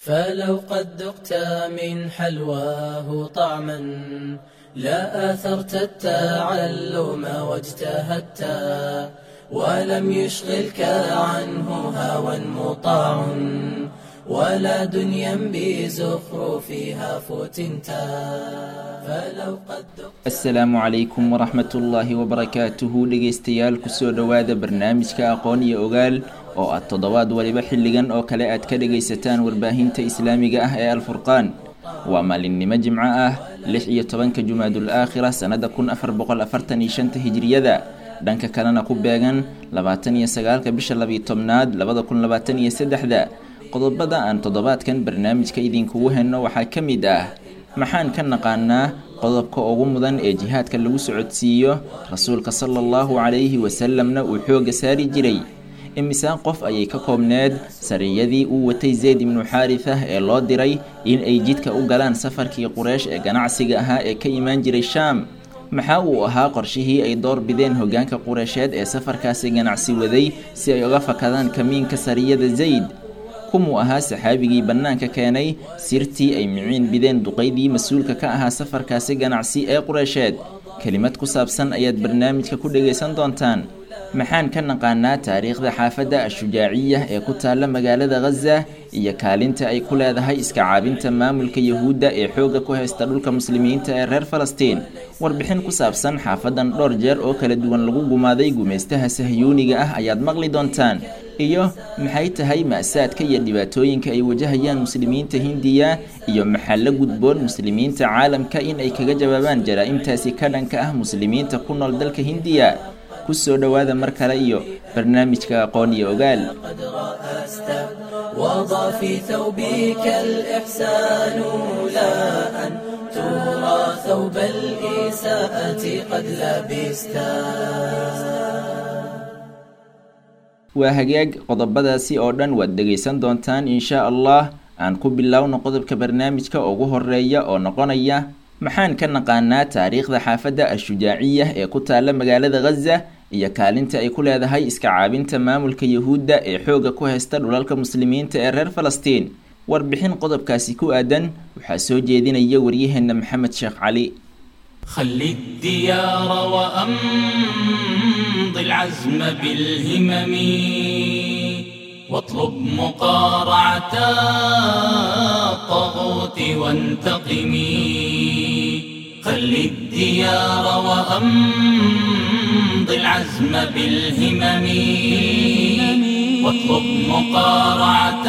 فلو قد ذقت من حلواه طعما لا آثرت التعلم واجتهدت ولم يشغلك عنه هوى مطاع ولا دنيا بزخرفها فتنتا فلو قد ذقت asalaamu calaykum waraxmat ullaahi wabarakaatuhu dhegeystayaal kusoo dhowaada barnaamijka aqoon iyo ogaal oo aad toddobaad waliba xilligan oo kale aad ka dhegaysataan warbaahinta islaamiga ah ee alfurqaan waa maalinimo jimco ah lix iyo tobanka jumaadul aakhira sannada kun afar boqol afartan iyo shanta hijriyada dhanka kalena ku beegan labaatan iyo sagaalka bisha labiyo tobnaad labada kun labaatan iyo saddexda qodobada aan toddobaadkan barnaamijka idinkugu henno waxaa ka mid ah maxaan ka naqaanaa qodobka ugu mudan ee jihaadka lagu socodsiiyo rasuulka sala allahu calayhi wasalamna uu xoogga saari jiray imisaan qof ayay ka koobneed sariyadii uu watay zayd ibnu xaarithah ee loo diray in ay jidka u galaan safarkii qureish ee ganacsiga ahaa ee ka imaan jiray shaam maxaa uu ahaa qorshihii ay door bideen hoggaanka qureysheed ee safarkaasi ganacsi waday si ay uga fakadaan kamiinka sariyada zayd kumuu ahaa saxaabigii bannaanka keenay sirtii ay miciin bideen duqaydii mas-uulka ka ahaa safarkaasi ganacsi ee qureysheed kelimad ku saabsan ayaad barnaamijka ku dhegaysan doontaan maxaan ka naqaanaa taariikhda xaafadda ashujaaciya ee ku taalla magaalada khaza iyo kaalinta ay ku leedahay iska caabinta maamulka yahuudda ee xoogga ku haysta dhulka muslimiinta ee reer falastiin warbixin ku saabsan xaafadan dhowr jeer oo kala duwan lagu gumaaday gumaystaha sahyuuniga ah ayaad maqli doontaan iyo maxay tahay ma'saadka iyo dhibaatooyinka ay wajahayaan muslimiinta hindiya iyo maxaa la gudboon muslimiinta caalamka in ay kaga jawaabaan jaraa'imtaasi ka dhanka ah muslimiinta ku nool dalka hindiya kusoo dhowaada mar kale iyo barnaamijka aqoon iyo ogaal قد رأست وضع في ثوبك الإحسان لا أن ترى ثوب الإساءة قد لبستا waa hagaag qodobadaasi oo dhan waad dhegaysan doontaan insha allah aan ku bilowno qodobka barnaamijka ugu horeeya oo noqonaya maxaan ka naqaanaa taariikhda xaafadda ashujaaciya ee ku taalla magaalada khaza iyo kaalinta ay ku leedahay iska caabinta maamulka yahuudda ee xoogga ku haysta dhulalka muslimiinta ee reer falastiin warbixin qodobkaasi ku aadan waxaa soo jeedinaya waryaheena maxamed sheekh cali خل الديار وأمض العزم بالهمم واطلب مقارعة الطاغوت وانتقم خل الديار وأمض العزم بالهمم واطلب مقارعة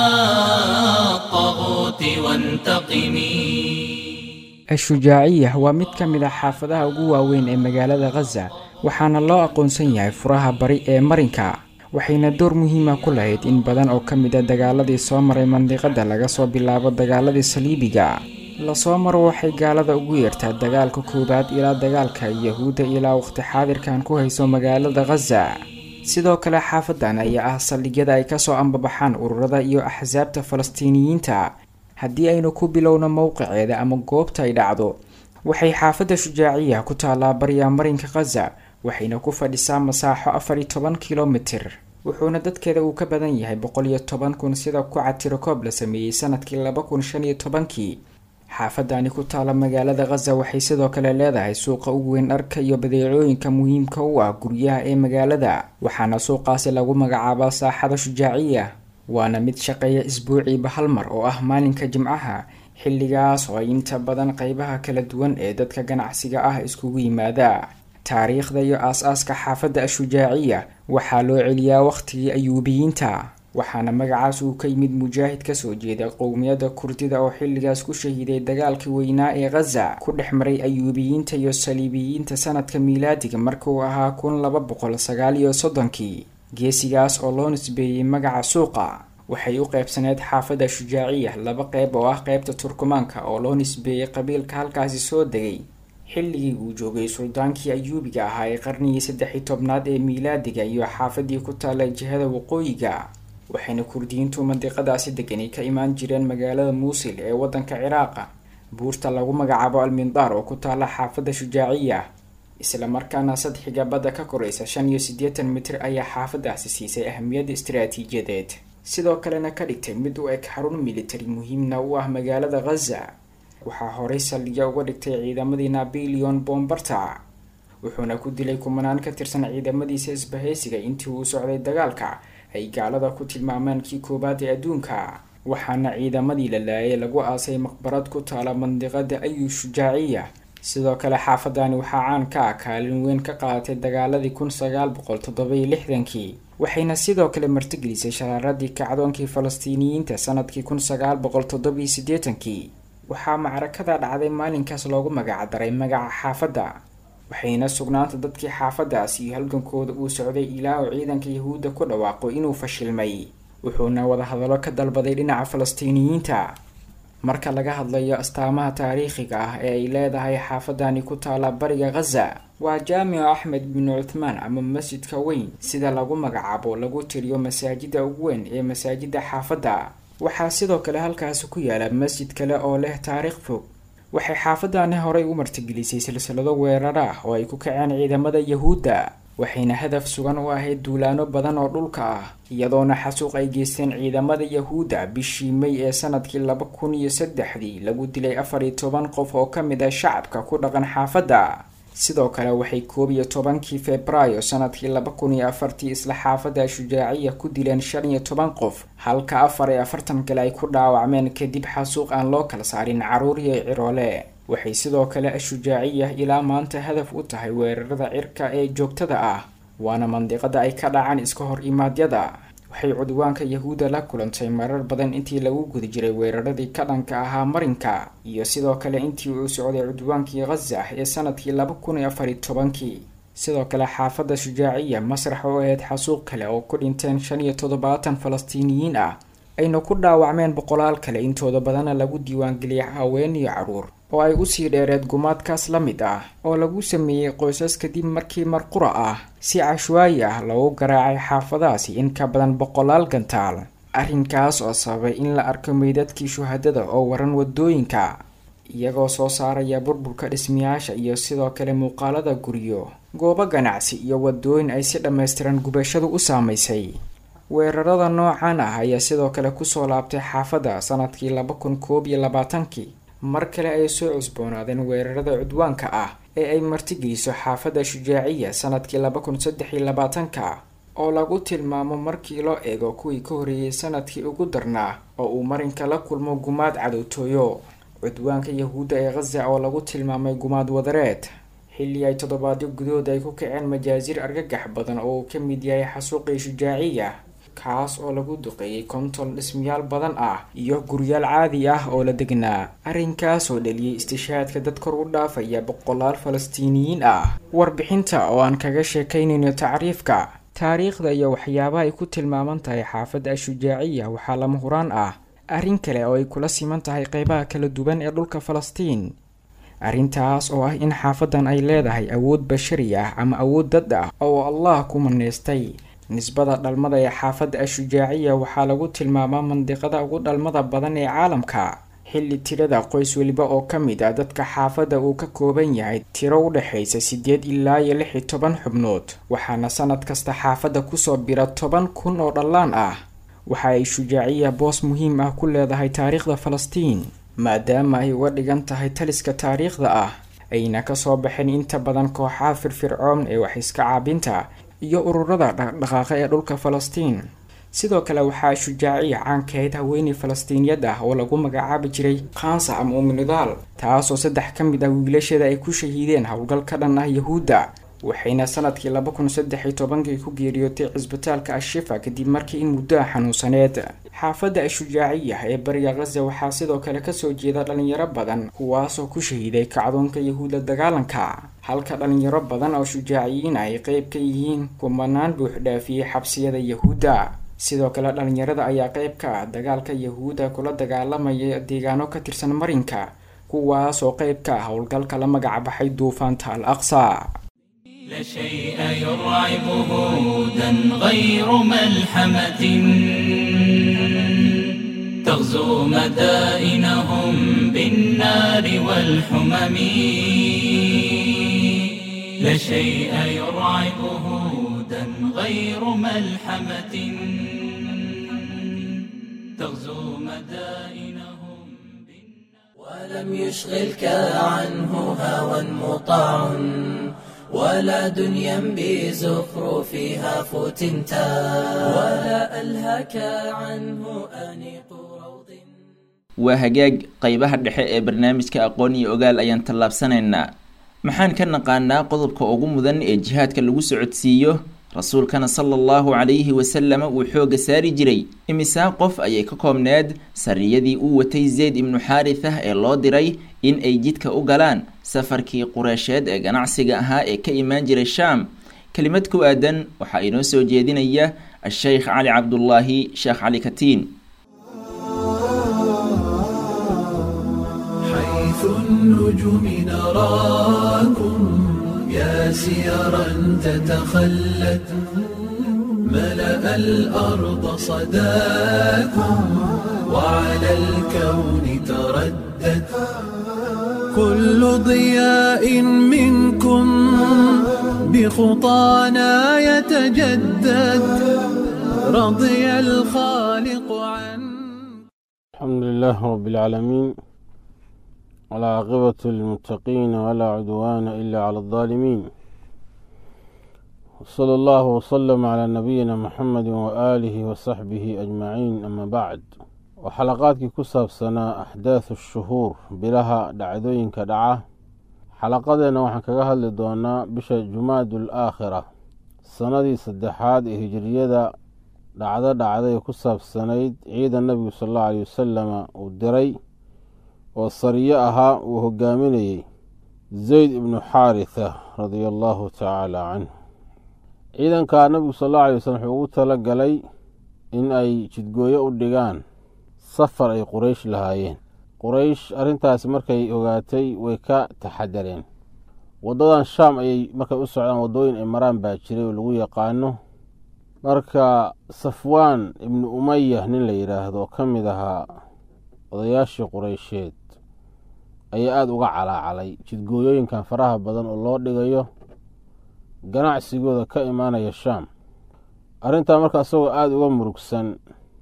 الطاغوت وانتقم ashujaaciya waa mid ka mid ah xaafadaha ugu waaweyn ee magaalada khaza waxaana loo aqoonsan yahay furaha bari ee marinka waxayna door muhiima ku lahayd in badan oo ka mid a dagaaladii soo maray mandiqada laga soo bilaabo dagaaladii saliibiga lasoo maro waxay gaalada ugu yeertaa dagaalka koowaad ilaa dagaalka yahuudda ilaa waqti xaadirkan ku hayso magaalada khaza sidoo kale xaafadan ayaa ah saldhigyada ay kasoo ambabaxaan ururada iyo axsaabta falastiiniyiinta haddii aynu ku bilowno mowqiceeda ama goobta ay dhacdo waxay xaafadda shujaaciya ku taallaa bariya marinka khaza waxayna ku fadhisaa masaaxo afar iyo toban kilomitir wuxuuna dadkeeda uu ka badan yahay boqol iyo toban kun sida ku catirokoob la sameeyey sanadkii laba kun shan iyo tobankii xaafadani ku taalla magaalada khaza waxay sidoo kale leedahay suuqa ugu weyn dharka iyo badeecooyinka muhiimka u ah guryaha ee magaalada waxaana suuqaasi lagu magacaabaa saaxada shujaaciya waana mid shaqeeya isbuuciiba hal mar oo ah maalinka jimcaha xilligaas oo ay inta badan qeybaha kala duwan ee dadka ganacsiga ah iskugu yimaada taariikhda iyo aas-aaska xaafadda ashujaaciya waxaa loo celiyaa waqhtigii ayuubiyiinta waxaana magacaas uu ka yimid mujaahid kasoo jeeda qowmiyadda kurdida oo xilligaas ku shahiiday dagaalkii weynaa ee khaza ku dhex maray ayuubiyiinta iyo saliibiyiinta sanadka miilaadiga markuu ahaa kun laba boqol sagaal iyo soddonkii geesigaas oo loo nisbeeyey magaca suuqa waxay u qeybsaneyd xaafadda shujaaciya laba qeyb oo ah qeybta turkumaanka oo loo nisbeeyey qabiilka halkaasi soo degay xilligii uu joogay suldaankii ayuubiga ahaa ee qarnigii saddex iyo tobnaad ee miilaadiga iyo xaafadii ku taalla jihada waqooyiga waxayna kurdiyiintu mandiqadaasi degani ka imaan jireen magaalada muusil ee waddanka ciraaqa buurta lagu magacaabo almindaar oo ku taalla xaafadda shujaaciya islamarkaana sadxiga badda ka koraysa shan iyo siddeetan mitir ayaa xaafadaasi siisay ahamiyadda istaraatiijiyadeed sidoo kalena ka dhigtay mid u eg xarun militari muhiimna u ah magaalada khaza waxaa horey saldhigya uga dhigtay ciidamadii napoleon bombarta wuxuuna ku dilay kumanaan ka tirsan ciidamadiisa isbahaysiga intii uu socday dagaalka ay gaalada ku tilmaameen kii koowaad ee adduunka waxaana ciidamadii la laayay lagu aasay maqbarad ku taala mandiqada ayu shujaaciya sidoo kale xaafadani waxaa caan ka ah kaalin weyn ka qaadatay dagaaladii kun sagaal boqol toddobiyo lixdankii waxayna sidoo kale martigelisay sharaaradii kacdoonkii falastiiniyiinta sanadkii kun sagaal boqol toddobiyo siddeetankii waxaa macrakada dhacday maalinkaas loogu magacdaray magaca xaafadda waxayna sugnaanta dadkii xaafadaas iyo halgankooda uu socday ilaa uu ciidanka yahuudda ku dhawaaqo inuu fashilmay wuxuuna wadahadallo ka dalbaday dhinaca falastiiniyiinta marka laga hadlayo astaamaha taariikhiga ah ee ay leedahay xaafadani ku taala bariga khaza waa jaamicu axmed binu cuthmaan ama masjidka weyn sida lagu magacaabo lagu tiriyo masaajida ugu weyn ee masaajida xaafadda waxaa sidoo kale halkaasi ku yaala masjid kale oo leh taariikh fog waxay xaafadani horey u martigelisay silsilado weerar ah oo ay ku kaceen ciidamada yahuudda waxayna hadaf sugan u ahayd duulaano badan oo dhulka ah iyadoona xasuuq ay geysteen ciidamada yahuudda bishii may ee sanadkii laba kun iyo saddexdii lagu dilay afar iyo toban qof oo ka mid ah shacabka ku dhaqan xaafadda sidoo kale waxay koob iyo tobankii februaayo sanadkii laba kun iyo afartii isla xaafadda shujaaciya ku dileen shan iyo toban qof halka afar iyo afartan kale ay ku dhaawacmeen kadib xasuuq aan loo kala saarin caruur iyo ciroole waxay sidoo kale ashujaaciya ilaa maanta hadaf u tahay weerarada cirka ee joogtada ah waana mandiqada ay ka dhacaan iska hor imaadyada waxay cudwaanka yahuudda la kulantay marar badan intii lagu guda jiray weeraradii ka dhanka ahaa marinka iyo sidoo kale intii uu socday cudwaankii khaza ee sanadkii laba kun iyo afar iyo tobankii sidoo kale xaafadda shujaaciya masrax oo ahayd xasuuq kale oo ku dhinteen shan iyo toddobaatan falastiiniyiin ah ayna ku dhaawacmeen boqolaal kale intooda badana lagu diiwaangeliyay haween iyo caruur oo ay usii dheereed gumaadkaas la mid ah oo lagu sameeyey qoysas kadib markii marqura ah si cashwaayi ah loogu garaacay xaafadaasi in ka badan boqolaal gantaal arrinkaas oo sababay in la arko meydadkii shuhadada oo waran wadooyinka iyagoo soo saaraya burburka dhismayaasha iyo sidoo kale muuqaalada guryo goobo ganacsi iyo wadooyin ay si dhammaystiran gubashadu u saamaysay weerarada noocan ah ayaa sidoo kale kusoo laabtay xaafadda sanadkii laba kun koob iyo labaatankii mar kale ay soo cusboonaadeen weerarada cudwaanka ah ee ay martigeliso xaafadda shujaaciya sanadkii laba kun saddex iyo labaatanka oo lagu tilmaamo markii loo eego kuwii ka horreeyey sanadkii ugu darnaa oo uu marinka la kulmo gumaad cadowtooyo cudwaanka yahuudda ee khaza oo lagu tilmaamay gumaad wadareed xilli ay toddobaadyo gudahood ay ku kaceen majaasiir argagax badan oo uu ka mid yahay xasuuqii shujaaciya kaas oo lagu duqeeyey konton dhismayaal badan ah iyo guryaal caadi ah oo la degnaa arrinkaas oo dhaliyey istishaadka dad kor u dhaafaya boqolaal falastiiniyiin ah warbixinta oo aan kaga sheekaynayno tacriifka taariikhda iyo waxyaabaha ay ku tilmaaman tahay xaafadda ashujaaciya waxaa lama huraan ah arrin kale oo ay kula siman tahay qeybaha kala duwan ee dhulka falastiin arrintaas oo ah in xaafadan ay leedahay awood bashari ah ama awood dad ah oo allah ku maneystay nisbada dhalmada ee xaafadda ashujaaciya waxaa lagu tilmaamaa mandiqada ugu dhalmada badan ee caalamka xilli tirada qoys weliba oo ka mid ah dadka xaafadda uu ka kooban yahay tiro u dhexaysa siddeed ilaa iyo lix iyo toban xubnood waxaana sanad kasta xaafadda kusoo bira toban kun oo dhallaan ah waxa ay shujaaciya boos muhiim ah ku leedahay taariikhda falastiin maadaama ay uga dhigan tahay taliska taariikhda ah ayna kasoo baxeen inta badan kooxaha firfircoon ee wax iska caabinta iyo ururada dhaqdhaqaaqa ee dhulka falastiin sidoo kale waxaa shujaaciya caankahayd haweeney falastiiniyad ah oo lagu magacaabi jiray khansa ama umnidaal taasoo saddex ka mid ah wiilasheeda ay ku shahiideen howlgal ka dhan ah yahuudda waxayna sanadkii laba kun saddex iyo tobankii ku geeriyootay cisbitaalka ashifa kadib markii in muddo ah xanuunsaneed xaafadda ashujaaciya ee bariga khaza waxaa sidoo kale kasoo jeeda dhalinyaro badan kuwaasoo ku shahiiday kacdoonka yahuudda dagaalanka halka dhalinyaro badan oo shujaaciyiin ay qeyb ka yihiin kumanaan buux dhaafiyey xabsiyada yahuudda sidoo kale dhalinyarada ayaa qeyb ka ah dagaalka yahuudda kula dagaalamaya deegaano ka tirsan marinka kuwaasoo qeyb ka ah howlgalka la magacbaxay duufaanta al aqsa لا شيء يرعبه هودا غير ملحمة تغزو مدائنهم بالنار والحمم لا شيء يرعبه هودا غير ملحمة لم يشغلك عنه هوى مطاع ولا دنيا بزخرفها فتنتا ولا ألهك عنه أنيق روض waa hagaag qaybaha dhexe ee barnaamijka aqoon iyo ogaal ayaan tallaabsanaynaa maxaan ka naqaanaa qodobka ugu mudan ee jihaadka lagu socodsiiyo rasuulkana sala allahu calayhi wasalama uu xoogga saari jiray imisaa qof ayay ka koobneed sariyadii uu watay zayd ibnu xaarithah ee loo diray in ay jidka u galaan safarkii qureysheed ee ganacsiga ahaa ee ka imaan jiray shaam kelimad ku aadan waxaa inoo soo jeedinaya a-sheykh cali cabdulaahi sheekh cali katiin حيث النجوم نراكم يا سيرا تتخلت ملأ الأرض صداكم وعلى الكون تردد كل ضياء منكم بخطانا يتجدد رضي الخالق عن الحمد لله رب العالمين والعاقبة للمتقين ولا عدوان إلا على الظالمين وصلى الله وسلم على نبينا محمد وآله وصحبه أجمعين أما بعد وحلقاتك كسب سنة أحداث الشهور بلها دعدوين كدعة حلقتنا وحن كهل دونا بش جماد الآخرة سنة سدحاد هجرية dhacdo dhacday ku saabsanayd ciidan nabigu sal allahu aleyh wasalama uu diray oo sariyo ahaa uu hogaaminayey zayd ibnu xaaritha radia allahu tacaala canhu ciidankaa nabigu sal allahu alay wasalam wuxuu ugu tala galay in ay jidgooyo u dhigaan safar ay quraysh lahaayeen quraysh arrintaasi markay ogaatay way ka taxadareen waddadan shaam ayay markay u socdaan waddooyin ay maraan baa jiray oo lagu yaqaano marka safwaan ibnu umaya nin la yidhaahdo oo ka mid ahaa odayaashii qureysheed ayaa aada uga calaacalay jidgooyooyinkan faraha badan oo loo dhigayo ganacsigooda ka imaanaya shaam arrintaa marka isagoo aada uga murugsan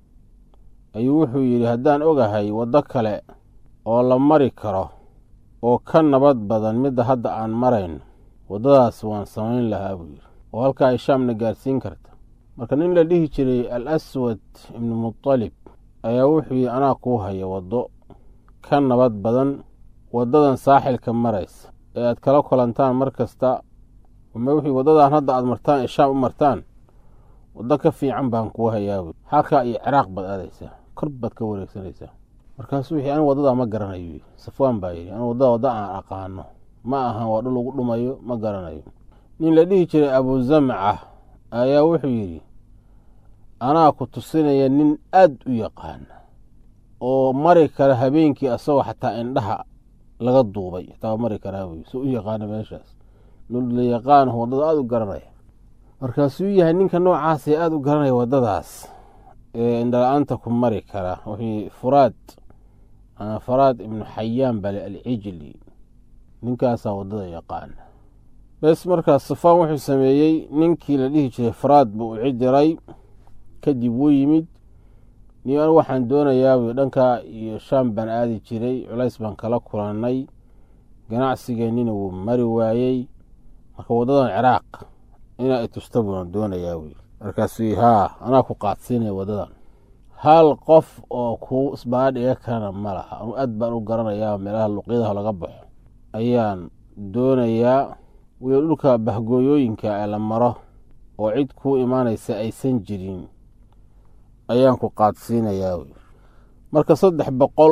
ayuu wuxuu yidhi haddaan ogahay waddo kale oo la mari karo oo ka nabad badan midda hadda aan marayn waddadaas waan samayn lahaa buu yidhi oo halkaa ay shaamna gaarsiin karta marka nin la dhihi jiray al aswad ibnu mutalib ayaa wuxuu yidhi anaa kuu haya waddo ka nabad badan waddadan saaxilka maraysa ee aad kala kulantaan mar kasta ama wuxuu waddadan hadda aad martaan ee shaam u martaan waddo ka fiican baan kuu hayaa halkaa iyo ciraaq baad aadaysaa kor baad ka wareegsanaysaa markaasuu wixii anigu waddadaa ma garanayo yidhi safwaan baa yidhi anigu waddada wadda aan aqaano ma ahan waa dhul ugu dhumayo ma garanayo nin la dhihi jiray abuzamca ayaa wuxuu yidhi anaa ku tusinaya nin aad u yaqaana oo mari kara habeenkii asagoo xataa indhaha laga duubay xataa mari karaa buy soo u yaqaana meeshaas la yaqaano waddada aada u garanaya markaasuu yahay ninka noocaasee aada u garanaya waddadaas ee indhala-aanta ku mari kara wuxuu furaad ama faraad ibnu xayaan bale alcijli ninkaasaa waddada yaqaana bes markaas safaan wuxuu sameeyey ninkii la dhihi jiray faraad buu u cidiray kadib wuu yimid ni anigu waxaan doonayaa buy dhankaa iyo shaam baan aadi jiray culays baan kala kulannay ganacsigeennina wuu mari waayey marka waddadan ciraaq inaa itusta buuan doonayaa buy markaasuu haa anaa ku qaadsiinaya waddadan hal qof oo kuu isbaadhiga karana ma laha anu aad baan u garanayaa meelaha luqyadaha laga baxo ayaan doonayaa wiil dhulka bahgooyooyinka ee la maro oo cid kuu imaanaysa aysan jirin ayaan ku qaadsiinayaa wy marka saddex boqol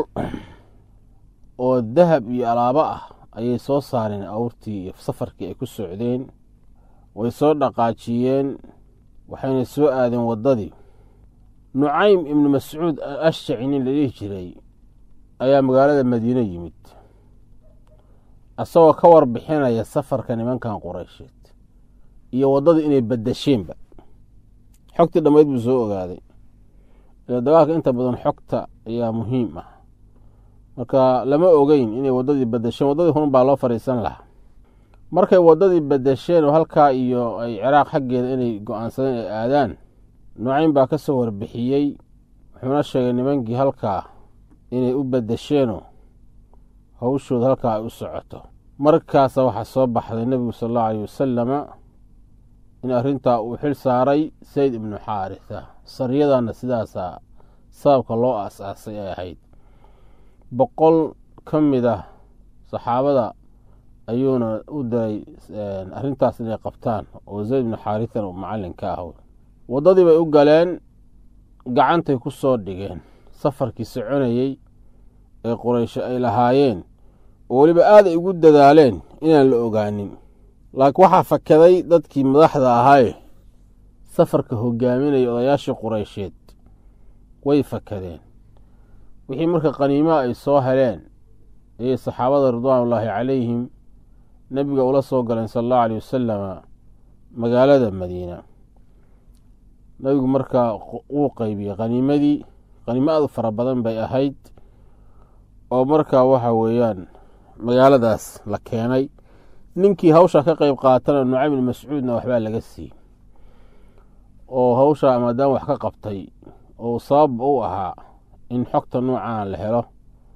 oo dahab iyo alaabo ah ayay soo saareen awrtii iyo safarkii ay ku socdeen way soo dhaqaajiyeen waxayna soo aadeen waddadii nucaym ibnu mascuud ashaci nin la dhihi jiray ayaa magaalada madiine yimid isagoo ka warbixinaya safarka nimankan qureysheed iyo waddadii inay badasheenba xogtii dhammayd buu soo ogaaday ila dagaalka inta badan xogta ayaa muhiim ah marka lama ogeyn inay waddadii badasheen waddadii hun baa loo fadhiisan lahaa markay waddadii badasheen oo halkaa iyo ay ciraaq xaggeeda inay go-aansadeen ay aadaan nucaym baa ka soo warbixiyey wuxuuna sheegay nimankii halkaa inay u badasheenoo hawshooda halkaa ay u socoto markaasa waxaa soo baxday nebigu sal allahu aleyh wasalama in arrintaa uu xil saaray sayd ibnu xaaritha saryadanna sidaasaa sababka loo aas-aasay ay ahayd boqol ka mid ah saxaabada ayuuna u diray arrintaas inay qabtaan oo zayd ibnu xaarithana uu macallin ka ah waddadii bay u galeen gacantay ku soo dhigeen safarkii soconayey ee quraysho ay lahaayeen oo weliba aad ay ugu dadaaleen inaan la ogaanin laakiin waxaa fakaday dadkii madaxda ahaaye safarka hogaaminaya odayaashii quraysheed way fakadeen wixii marka qaniimaha ay soo heleen ayay saxaabada ridwaanullaahi calayhim nebiga ula soo galeen sala allahu aleyh wasalama magaalada madiina nebigu markaa wuu qeybiyey qaniimadii qaniimo aad u fara badan bay ahayd oo markaa waxa weeyaan magaaladaas la keenay ninkii hawshaa ka qeyb qaatana nucaym ibn mascuudna waxbaa laga siiyey oo hawshaa maadaama wax ka qabtay oo sabab u ahaa in xogta noocaan la helo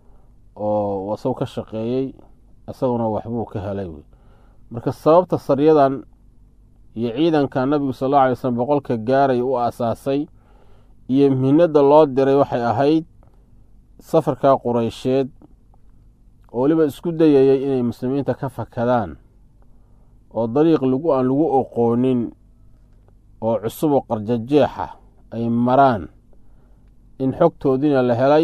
oo isagu ka shaqeeyey isaguna waxbuu ka helay wey marka sababta saryadan iyo ciidanka nabigu sal alla alay slm boqolka gaaray u aasaasay iyo mihnada loo diray waxay ahayd safarka qureysheed oo weliba isku dayayay inay muslimiinta ka fakadaan oo dariiq lagu aan lagu oqoonin oo cusub oo qarjajeexa ay maraan in xogtoodiina la helay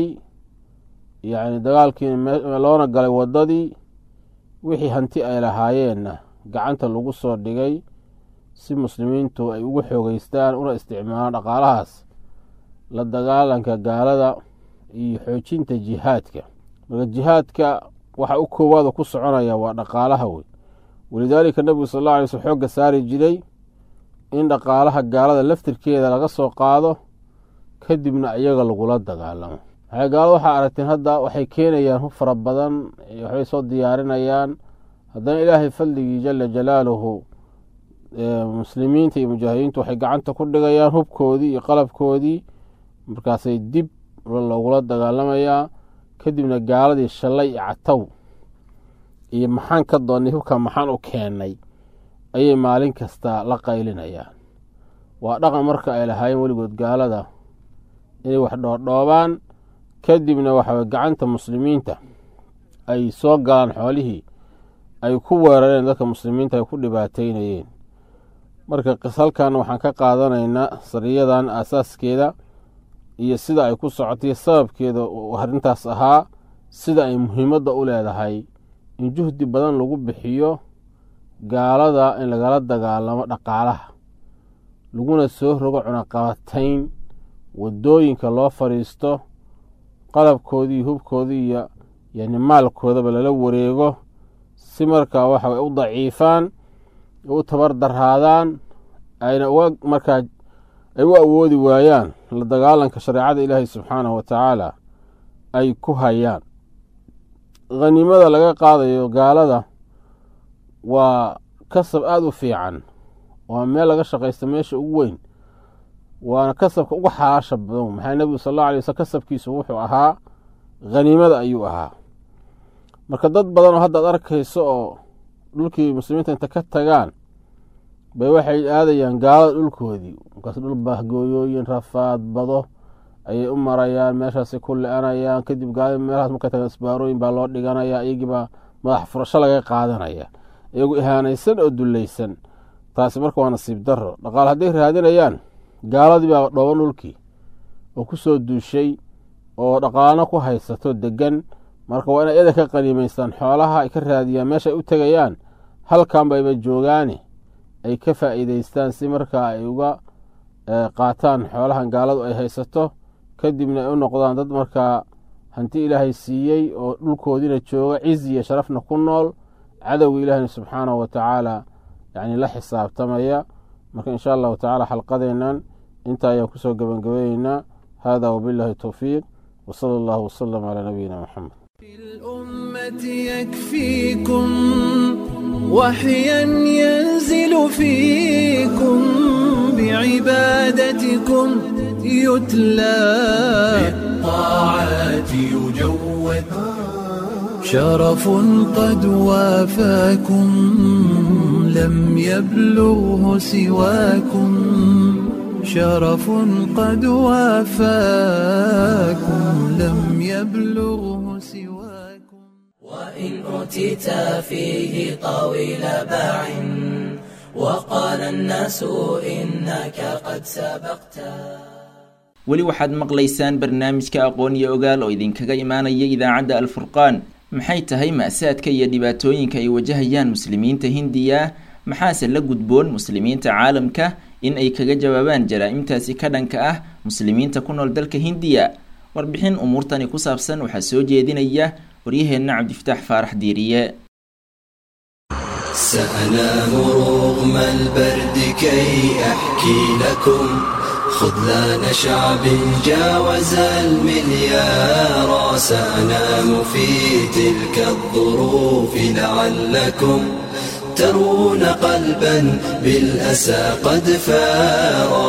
yacni dagaalkiina loona galay waddadii wixii hanti ay lahaayeenna gacanta lagu soo dhigay si muslimiintu ay ugu xoogeystaan una isticmaalaan dhaqaalahaas la dagaalanka gaalada iyo xoojinta jihaadka marka jihaadka waxa u koowaada ku soconaya waa dhaqaalaha wey walidaalika nebigu sal alla alay slm xoogga saari jiray in dhaqaalaha gaalada laftirkeeda laga soo qaado kadibna iyaga lagula dagaalamo maxay gaalada waxaa aragteen hadda waxay keenayaan hub fara badan waxbay soo diyaarinayaan haddana ilaahay fadligii jala jalaaluhu muslimiinta iyo mujaahidiintu waxay gacanta ku dhigayaan hubkoodii iyo qalabkoodii markaasay dib logula dagaalamayaa kadibna gaaladii shalay iyo catow iyo maxaan ka doonnay hubka maxaan u keennay ayay maalin kasta la qaylinayaan waa dhaqan marka ay lahaayeen weligood gaalada inay wax dhoodhoobaan kadibna waxaw gacanta muslimiinta ay soo galaan xoolihii ay ku weerareen dadka muslimiinta ay ku dhibaateynayeen marka halkan waxaan ka qaadanaynaa sariyadan aasaaskeeda iyo sida ay ku socotay sababkeeda arrintaas ahaa sida ay muhiimadda u leedahay in juhdi badan lagu bixiyo gaalada in lagala dagaalamo dhaqaalaha laguna soo rogo cunaqabatayn waddooyinka loo fadhiisto qalabkoodii hubkoodii iyo yani maalkoodaba lala wareego si markaa waxa u daciifaan u tabar daraadaan ayna uga markaa ay u awoodi waayaan la dagaalanka shareecada ilaahay subxaanahu wa tacaala ay ku hayaan khaniimada laga qaadayo gaalada waa kasab aada u fiican waa meel laga shaqaysta meesha ugu weyn waana kasabka uga xalaasha badan maxaa nebigu sal alla alay waslam kasabkiisu wuxuu ahaa khaniimada ayuu ahaa marka dad badan oo haddaad arkayso oo dhulkii muslimiinta inta ka tagaan bay waxay aadayaan gaalada dhulkoodii markaas dhul bahgooyooyin rafaad bado ayay u marayaan meeshaasay ku le-anayaan kadib gaalada meelahaas marka tagaan isbaarooyin baa loo dhiganaya iyagiibaa madax furasho laga qaadanaya iyagu ihaanaysan oo dullaysan taasi marka waa nasiib daro dhaqaal hadday raadinayaan gaaladii baa dhooban dhulkii oo ku soo duushay oo dhaqaalana ku haysato degan marka waa inay iyada ka qaniimaystaan xoolaha ay ka raadiyaan meesha ay u tegayaan halkan bayba joogaane ay ka faa'iidaystaan si markaa ay uga qaataan xoolahan gaaladu ay haysato kadibna ay u noqdaan dad markaa hanti ilaahay siiyey oo dhulkoodiina jooga cizi iyo sharafna ku nool cadowga ilaahina subxaanahu wa tacaala yani la xisaabtamaya marka insha allahu tacala xalqadeennan intaa ayaan kusoo gebagabeyeynaa hada wabillahi towfiiq wsala allahu wasalam calaa nabiyina moxamed الأمة يكفيكم وحيا ينزل فيكم بعبادتكم يتلى بالطاعات يجود شرف قد وافاكم لم يبلغه سواكم شرف قد وافاكم لم يبلغه سواكم وإن أوتيت فيه طويل باع وقال الناس إنك قد سبقت weli waxaad maqlaysaan barnaamijka aqoon iyo ogaal oo idinkaga imaanaya idaacadda alfurqaan maxay tahay ma'saadka iyo dhibaatooyinka ay wajahayaan muslimiinta hindiya maxaase la gudboon muslimiinta caalamka in ay kaga jawaabaan jaraa-imtaasi ka dhanka ah muslimiinta ku nool dalka hindiya warbixin umuurtani ku saabsan waxaa soo jeedinaya waryaheenna cabdifataax faarax diiriye سأنام رغم البرد كي أحكي لكم خذلان شعب جاوز المليار سأنام في تلك الظروف لعلكم ترون قلبا بالأسى قد فارا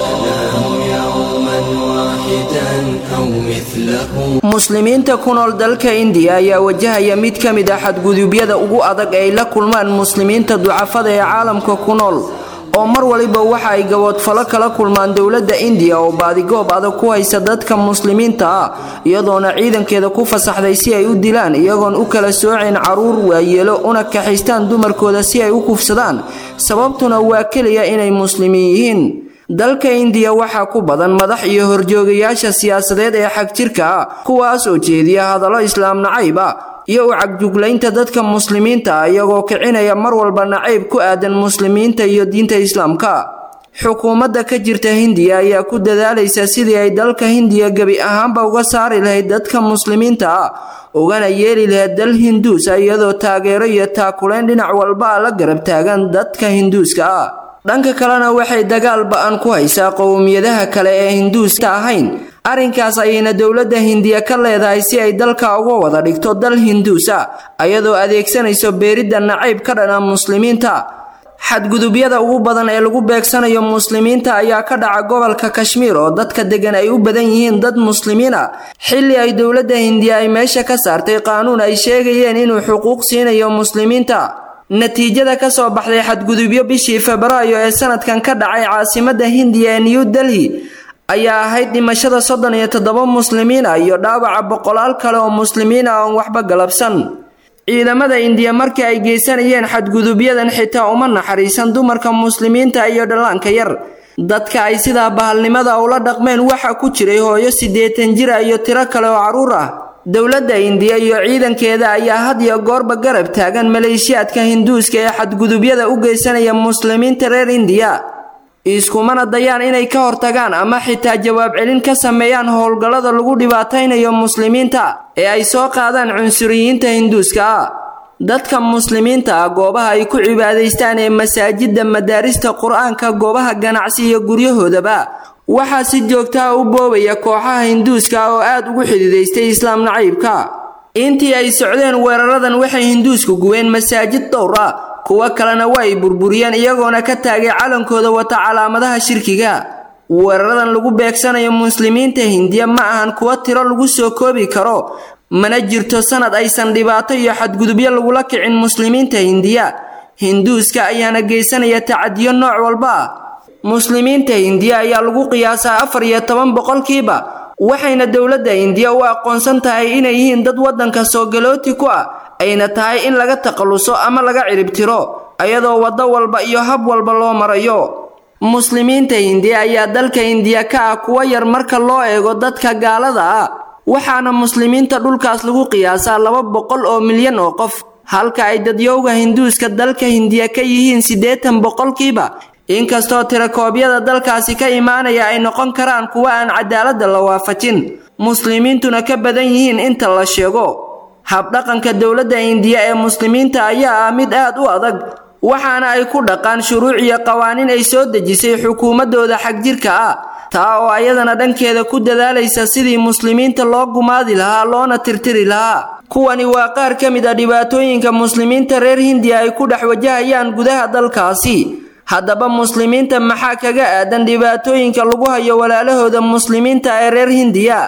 سأنام يوما واحدا أو مثله muslimiinta ku nool dalka indiya ayaa wajahaya mid ka mid ah xadgudubyada ugu adag ay la kulmaan muslimiinta ducafada ee caalamka ku nool oo mar waliba waxa ay gaboodfalo kala kulmaan dowladda indiya oo baadigoob adag ku haysa dadka muslimiinta ah iyadoona ciidankeeda ku fasaxday si ay u dilaan iyagoon u kala sooceen caruur waayeelo una kaxaystaan dumarkooda si ay u kufsadaan sababtuna waa keliya inay muslimiin yihiin dalka indiya waxaa ku badan madax iyo horjoogayaasha siyaasadeed ee xagjirka ah kuwaas oo jeediya hadallo islaam nacayb ah iyo u cagjuglaynta dadka muslimiinta ah iyagoo kicinaya mar walba nacayb ku aadan muslimiinta iyo diinta islaamka xukuumadda ka jirta hindiya ayaa ku dadaalaysa sidii ay dalka hindiya gebi ahaanba uga saari lahayd dadka muslimiinta ah ugana yeeli lahayd dal hinduus ah iyadoo taageero iyo taakuleyn dhinac walba ah la garab taagan dadka hinduuska ah dhanka kalena waxay dagaal ba-an ku haysaa qowmiyadaha kale ee hinduuska ahayn arrinkaas ayayna dowladda hindiya ka leedahay si ay dalka uga wada dhigto dal hinduus ah ayadoo adeegsanayso beeridda nacayb ka dhana muslimiinta xadgudubyada ugu badan ee lagu beegsanayo muslimiinta ayaa ka dhaca gobolka kashmiir oo dadka degan ay u badan yihiin dad muslimiin ah xilli ay dowladda hindiya ay meesha ka saartay qaanuun ay sheegayeen inuu xuquuq siinayo muslimiinta natiijada ka soo baxday xadgudubyo bishii febraayo ee sanadkan ka dhacay caasimadda hindiya ee new delhi ayaa ahayd dhimashada soddon iyo toddoba muslimiin ah iyo dhaawaca boqolaal kale oo muslimiin ah oon waxba galabsan ciidamada indiya markii ay geysanayeen xadgudubyadan xitaa uma naxariisan dumarka muslimiinta iyo dhallaanka yar dadka ay sidaa bahalnimada ula dhaqmeen waxaa ku jiray hooyo siddeetan jira iyo tiro kale oo carruur ah dowladda indiya iyo ciidankeeda ayaa had iyo goorba garab taagan maleeshiyaadka hinduuska ee xadgudubyada u geysanaya muslimiinta reer indiya iskumana dayaan inay ka hortagaan ama xitaa jawaab celin ka sameeyaan howlgallada lagu dhibaataynayo muslimiinta ee ay soo qaadaan cunsuriyiinta hinduuska ah dadka muslimiinta ah goobaha ay ku cibaadaystaan ee masaajidda madaarista qur-aanka goobaha ganacsi iyo guryahoodaba waxaa si joogtaha u boobaya kooxaha hinduuska oo aad ugu xididaystay islaam nacaybka intii ay socdeen weeraradan waxay hinduusku gubeen masaajid dhowr ah kuwo kalena waa ay burburiyeen iyagoona ka taagay calankooda wata calaamadaha shirkiga weeraradan lagu beegsanayo muslimiinta hindiya ma ahan kuwo tiro lagu soo koobi karo mana jirto sanad aysan dhibaato iyo xadgudubyo lagula kicin muslimiinta hindiya hinduuska ayaana geysanaya tacadiyo nooc walba ah muslimiinta hindiya ayaa lagu qiyaasaa afar iyo toban boqolkiiba waxayna dowladda hindiya u aqoonsan tahay inay yihiin dad waddanka soogalooti ku ah ayna tahay in laga takhalluso ama laga ciribtiro ayadoo waddo walba iyo hab walba loo marayo muslimiinta hindiya ayaa dalka hindiya ka ah kuwa yar marka loo eego dadka gaalada ah waxaana muslimiinta dhulkaas lagu qiyaasaa laba boqol oo milyan oo qof halka ay dadyowga hinduuska dalka hindiya ka yihiin siddeetan boqolkiiba inkastoo tirakoobyada dalkaasi ka imaanaya ay noqon karaan kuwa aan cadaaladda la waafajin muslimiintuna ka badan yihiin inta la sheego habdhaqanka dowladda indiya ee muslimiinta ayaa ah mid aad u adag waxaana ay ku dhaqaan shuruuc iyo qawaaniin ay soo dejisay xukuumaddooda xagjirka ah taa oo ayadana dhankeeda ku dadaalaysa sidii muslimiinta loo gumaadi lahaa loona tirtiri lahaa kuwani waa qaar ka mid a dhibaatooyinka muslimiinta reer hindiya ay ku dhex wajahayaan gudaha dalkaasi haddaba muslimiinta maxaa kaga aadan dhibaatooyinka lagu hayo walaalahooda muslimiinta ee reer hindiya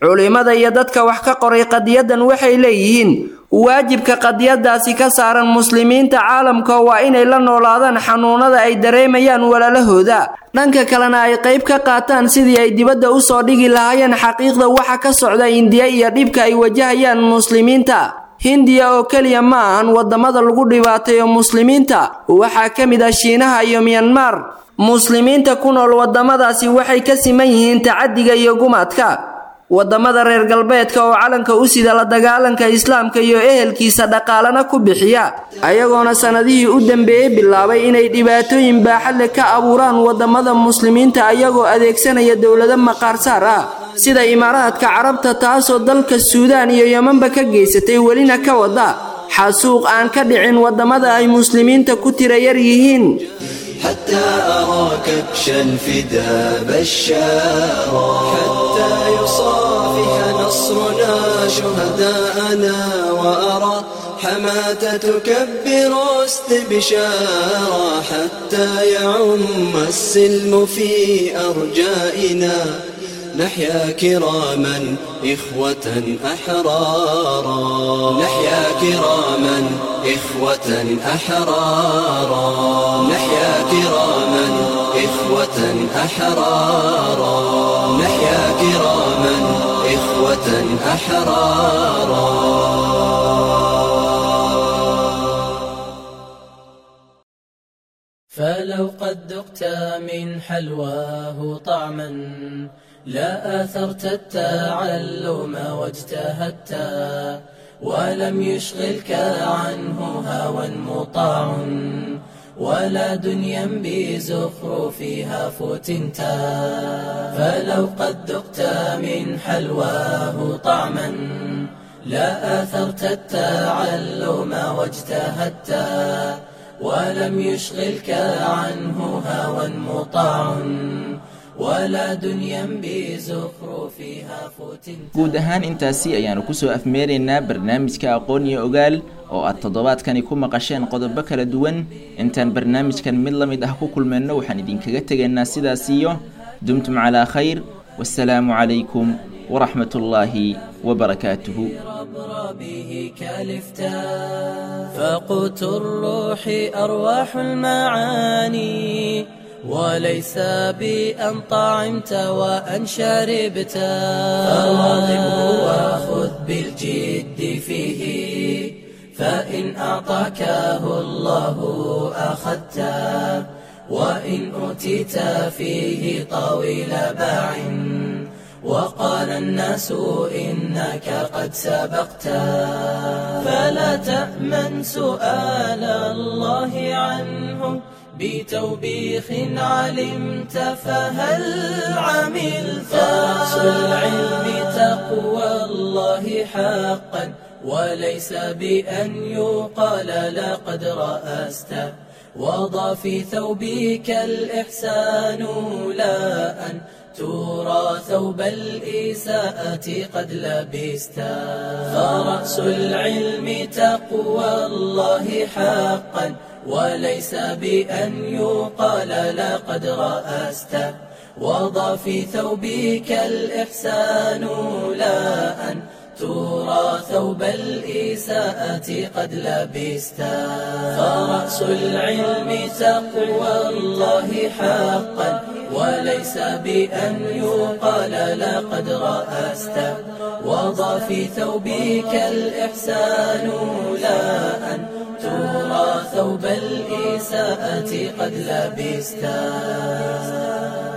culimmada iyo dadka wax ka qoray qadiyadan waxay leeyihiin waajibka qadiyadaasi ka saaran muslimiinta caalamka waa inay la noolaadaan xanuunada ay dareemayaan walaalahooda dhanka kalena ay qayb ka qaataan sidii ay dibadda u soo dhigi lahaayeen xaqiiqda waxa ka socda indiya iyo dhibka ay wajahayaan muslimiinta hindiya oo keliya ma ahan waddamada lagu dhibaateeyo muslimiinta waxaa ka mid ah shiinaha iyo miyanmar muslimiinta ku nool waddamadaasi waxay ka siman yihiin tacadiga iyo gumaadka waddamada reer galbeedka oo calanka u sida la dagaalanka islaamka iyo ehelkiisa dhaqaalana ku bixiya ayagoona sannadihii u dambeeyey bilaabay inay dhibaatooyin baaxadle ka abuuraan waddamada muslimiinta ayagoo adeegsanaya dowlado maqaarsaar ah sida imaaraadka carabta taasoo dalka suudaan iyo yemanba ka geysatay welina ka wada xasuuq aan ka dhicin waddamada ay muslimiinta ku tira yar yihiin حتى أرى كبش الفدا بشارا حتى يصافح نصرنا شهداءنا وأرى حماة تكبر استبشارا حتى يعم السلم في أرجائنا نحيا كراما إخوة أحرارا نحيا كراما إخوة أحرارا نحيا كراما إخوة أحرارا نحيا كراما إخوة أحرارا فلو قد ذقت من حلواه طعما لا آثرت التعلم واجتهدت ولم يشغلك عنه هوى مطاع ولا دنيا بزخرفها فتنت فلو قد ذقت من حلواه طعما لا آثرت التعلم واجتهدت ولم يشغلك عنه هوى مطاع ولا دنيا بزخرفها فتنت guud ahaan intaasi ayaanu kusoo afmeeraynaa barnaamijka aqoon iyo ogaal oo aad toddobaadkani ku maqasheen qodobo kala duwan intaan barnaamijkan mid la mid ah ku kulmeenno waxaan idinkaga tegaynaa sidaas iyo dumtum calaa khayr wasalaamu calaykum waraxmat ullaahi wabarakaatuhu به كالفتا فقوت الروح أرواح المعاني وليس بأن طعمت وأن شربت فواظبه وخذ بالجد فيه فإن أعطاكه الله أخذته وإن أوتيت فيه طويل باع وقال الناس إنك قد سبقت فلا تأمن سؤال الله عنه بتوبيخ علمت فهل عملت رأس العلم تقوى الله حقا وليس بأن يقال لقد رأست وضع في ثوبك الإحسان لا أن ترى ثوب الإساءة قد لبست فرأس العلم تقوى الله حقا وليس بأن يقال لقد رأست وضع في ثوبك الإحسان لا أن ترى ثوب الإساءة قد لبست فرأس العلم تقوى الله حقا وليس بأن يقال لقد رأست وضع في ثوبك الإحسان لا أن ترى ثوب الإساءة قد لبست